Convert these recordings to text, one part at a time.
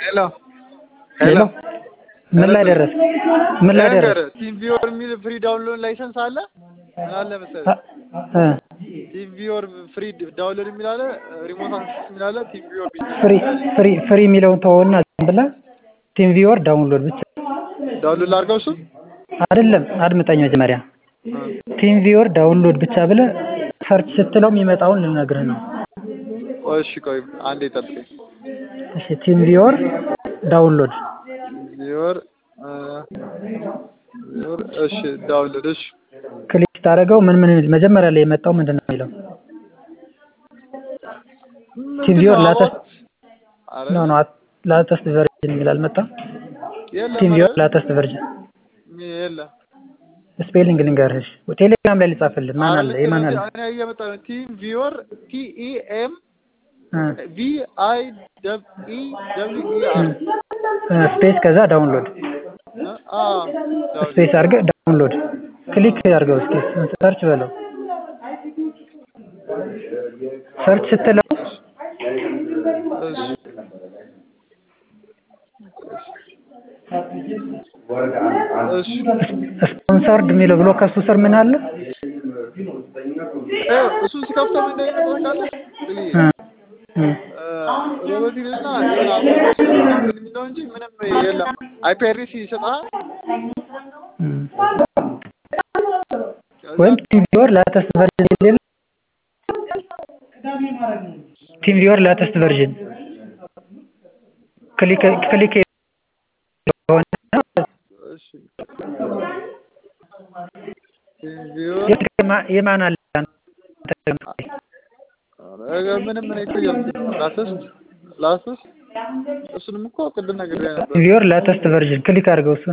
ሄሎ ሄሎ ምን ላይ ደረስ ምን ላይ ደረስ ቲም ቪወር የሚል ፍሪ ዳውንሎድ ላይሰንስ አለ ምን አለ መሰለህ እ ቲም ቪወር ፍሪ ዳውንሎድ የሚል አለ ሪሞት አክሰስ የሚል አለ ቲም ቪወር ቢዝነስ ፍሪ ፍሪ ፍሪ የሚለውን ተወውና ዝም ብለህ ቲም ቪወር ዳውንሎድ ብቻ ዳውንሎድ ላድርገው እሱ አይደለም አድምጠኝ መጀመሪያ ቲም ቪወር ዳውንሎድ ብቻ ብለህ ሰርች ስትለው የሚመጣውን ልነግርህ ነው እሺ ቆይ አንዴ ጠብቀኝ እሺ ቲም ቪወር ዳውንሎድ ቪወር ቪወር እሺ ዳውንሎድ እሺ ክሊክ ስታደርገው ምን ምን መጀመሪያ ላይ የመጣው ምንድን ነው የሚለው ቲም ቪወር ላተስት ኖ ኖ ላተስት ቨርዥን የሚል አልመጣም ቲም ቪወር ላተስት ቨርዥን የለም ስፔሊንግ ልንገርህ ቴሌግራም ላይ ልጻፍልህ ማን አለ የማን አለ እኔ እየመጣ ነው ቲም ቪወር ቲ ኢ ኤም ቪ አይ ኢ ደብሊው ኢ አር ስፔስ ከዛ ዳውንሎድ ስፔስ አድርገህ ዳውንሎድ ክሊክ አድርገው እስኪ ሰርች በለው ሰርች ስትለው ስፖንሰርድ የሚለው ብሎ ከሱ ስር ምን አለ እሱን ሲከፍተው ምን እንደሚመጣ ሮቦት ይልና የሚለው እንጂ ምንም የለም። አይፒ አድሬስ ይሰጥሃል። ወይም ቲም ቪወር ላተስት ቨርዥን የሌለ ቲም ቪወር ላተስት ቨርዥን ክሊክ ክሊክ የማን አለ ምንም ምን ይቆያል። ላተስት ላተስት እሱንም እኮ ቅድም ነግሬህ ነበር። ቪወር ላተስት ቨርዥን ክሊክ አድርገው እሱን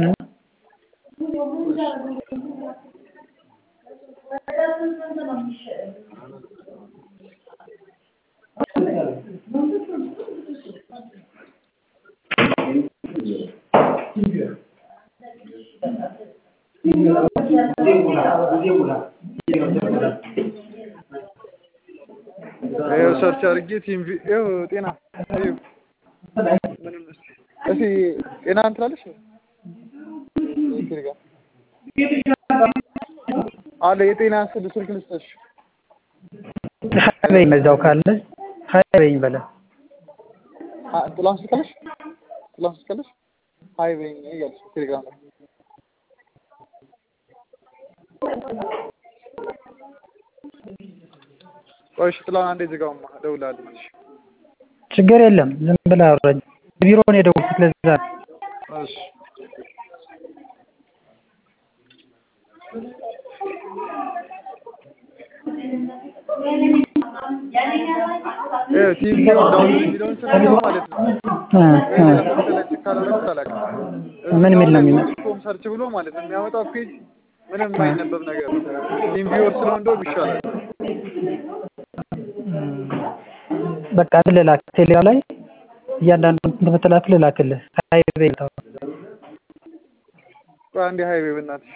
ይኸው ሰርች አድርጌ ቲም ቪ ይኸው ጤና ይኸው ምንም እስኪ ጤና እንትላለች አለ የጤና ስል ስልክ ልስጥሽ ሀይ በይኝ በዛው ካለ ሀይ በይኝ በለ ጥላን ስልክ አለሽ ጥላን ስልክ አለሽ ሀይ በይኝ እያለች ቴሌግራም ላይ ቆይ እሺ ጥላውን አንዴ ዝጋውማ እደውልልሃለሁ መልሼ ችግር የለም ዝም ብለህ አውራኝ ቢሮ ነው የደወልኩት ለዛ እሺ ቲም ቪወር ዳውንሎድ የሚለውን ስነካው ማለት ነው ምን የሚል ነው የሚመጣው? ኮም ሰርች ብሎ ማለት ነው የሚያመጣው ፔጅ ምንም የማይነበብ ነገር ነው። ቲም ቪወር ስለሆነ እንደውም ይሻላል። በቃ ልላክ ቴሌግራም ላይ እያንዳንዱን እንደምትላክ ልላክልህ ሀይ በይኝ ቆይ አንዴ ሀይ በይ በእናትሽ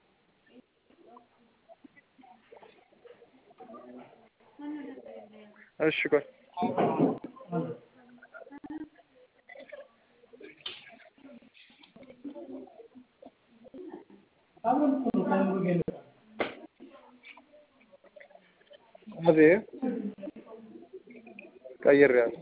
እሺ ቆይ አዜ ቀይሬያለሁ።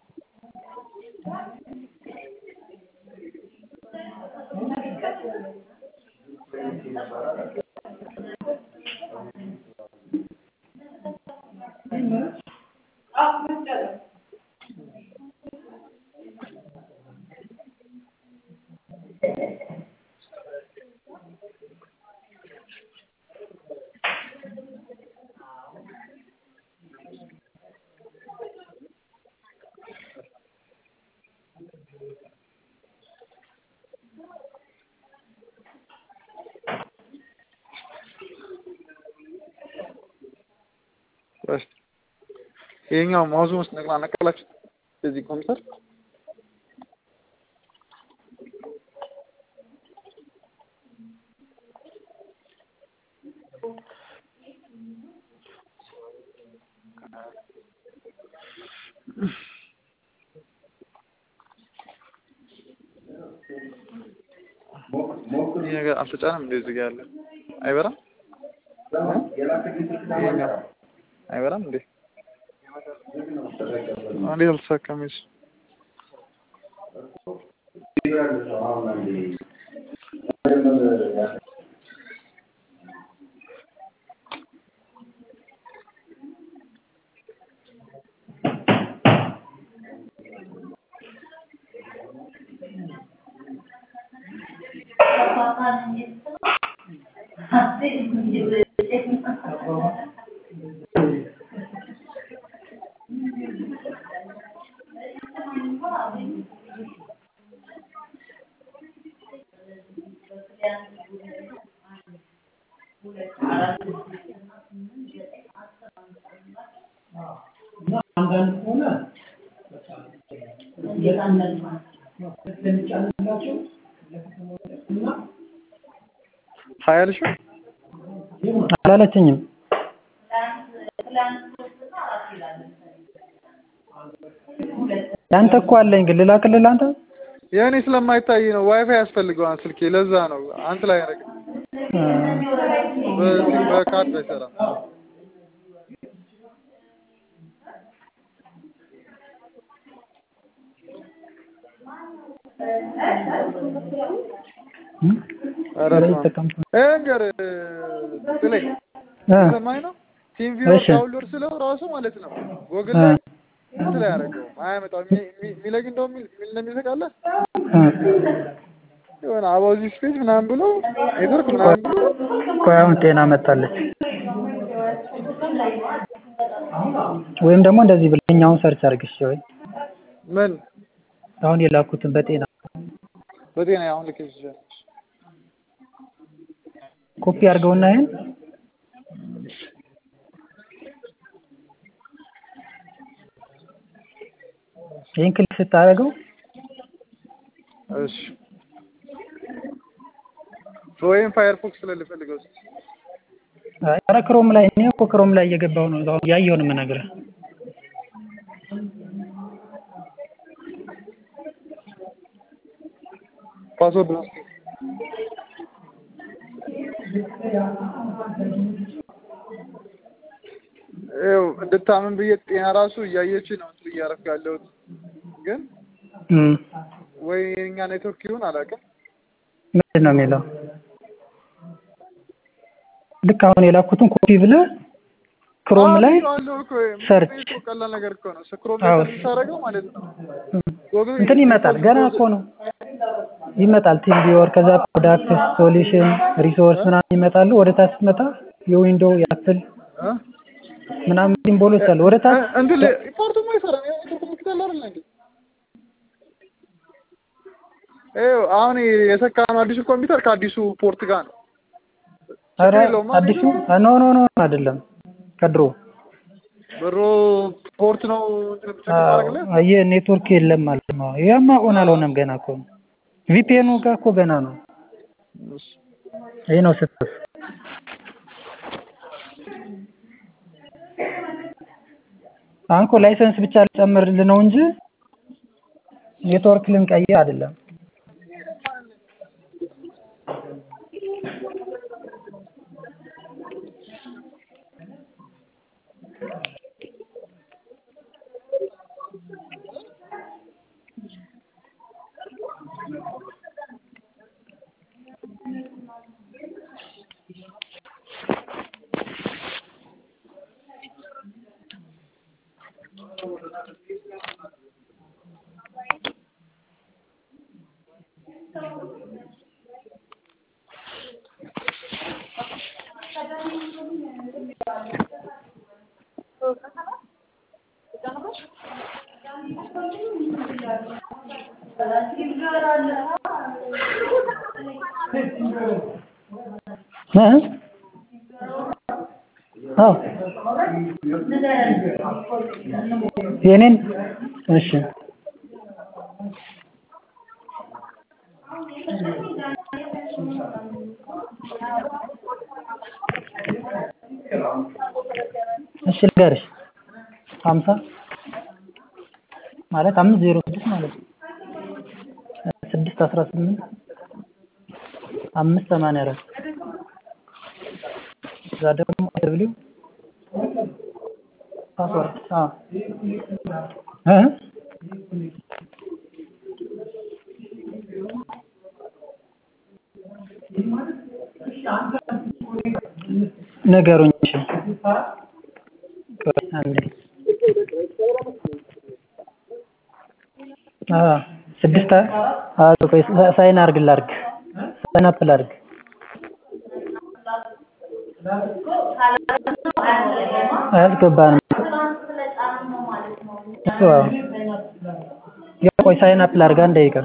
ይሄኛው ማውዝ ውስጥ ነቅላ ነቀላችሁ እዚህ ኮምፒውተር ነገር አልተጫነም እንደ እዚህ ጋር ያለ አይበራም ይሄኛው አይበራም እንዴ እንዴት አልተሳካም እሱ ሀያ ልሽ አላለችኝም። ያንተ እኮ አለኝ ግን ልላክልህ አንተ የእኔ ስለማይታይ ነው። ዋይፋይ ያስፈልገዋል ስልኬ። ለዛ ነው አንተ ላይ ያደረገ በዚህ በካርድ አይሰራም። ኧረ ስማ፣ ይሄ ነገር ጥለኝ ሰማኝ ነው ቲም ቪው እሺ። ዳውንሎድ ስለው ራሱ ማለት ነው ጎግል ላይ እንትን አያደርገውም አያመጣውም። የሚለግ እንደው የሚል እንደሚል ታውቃለህ የሆነ አባውዚ ስፔስ ምናምን ብሎ ኔትወርክ ምናምን ብሎ ቆይ አሁን ጤና መጣለች ወይም ደግሞ እንደዚህ ብለኛውን ሰርች አድርግ እሺ ወይ ምን አሁን የላኩትን በጤና በጤና አሁን ልክ ይችላል ኮፒ አድርገውና ይሄን ይህን ክሊክ ስታደርገው እሺ ወይም ፋየርፎክስ ስለልፈልገው እስኪ አይ ኧረ ክሮም ላይ እኔ እኮ ክሮም ላይ እየገባሁ ነው አሁን ያየሁ ነው የምነግርህ ፓስወርድ ነው ይኸው እንድታምን ብዬ ጤና ራሱ እያየች ነው እንትን እያደረኩ ያለሁት ግን እም ወይ የኛ ኔትወርክ ይሁን አላውቅም። ምንድን ነው የሚለው ልክ አሁን የላኩትን ኮፒ ብለህ ክሮም ላይ አለው እኮ ሰርች እኮ ቀላል ነገር እኮ ነው። ክሮም አዎ። ላይ ሰርች ሳደርገው ማለት ነው ጎግል እንትን ይመጣል ገና እኮ ነው ይመጣል ቲም ቪወር ከዛ ፕሮዳክት ሶሉሽን ሪሶርስ ምናምን ይመጣሉ ወደ ታች ስትመጣ የዊንዶው የአፕል እ? ምናምን ሲምቦሎች አሉ ወደ ታች እ- እንትን ሪፖርቱም አይሰራም። ያው ኔትወርክ ምልክት አለ አይደል እንዴ? ይኸው አሁን የሰካነው አዲሱ ኮምፒውተር ከአዲሱ ፖርት ጋር ነው። ኧረ ችግር የለውም። አዲሱ ኖ ኖ ኖ አይደለም ከድሮ ብሮ ፖርት ነው እንትን ቼክ ማድረግልህ አየህ ኔትወርክ የለም ማለት ነው ያማ ኦን አልሆነም ገና እኮ ቪፒኤኑ ጋር እኮ ገና ነው ይሄ ነው ስህተት አሁን እኮ ላይሰንስ ብቻ ልጨምርልህ ነው እንጂ ኔትወርክ ልንቀይር አይደለም እ አዎ የኔን እሺ እሺ ልንገርሽ ሀምሳ ማለት አምስት ዜሮ ስድስት ማለት ነው ስድስት አስራ ስምንት አምስት ሰማንያ አራት እዛ ደግሞ ደብሊው ፓስወርድ አዎ እ ንገሩኝ እሺ ቆይ አንዴ አዎ ስድስት አዎ ቆይ ሳይን አድርግ ላድርግ ሳይን አፕ ላድርግ አያስገባንም እሱ አዎ ያው ቆይ ሳይን አፕ ላድርግ አንድ ደቂቃ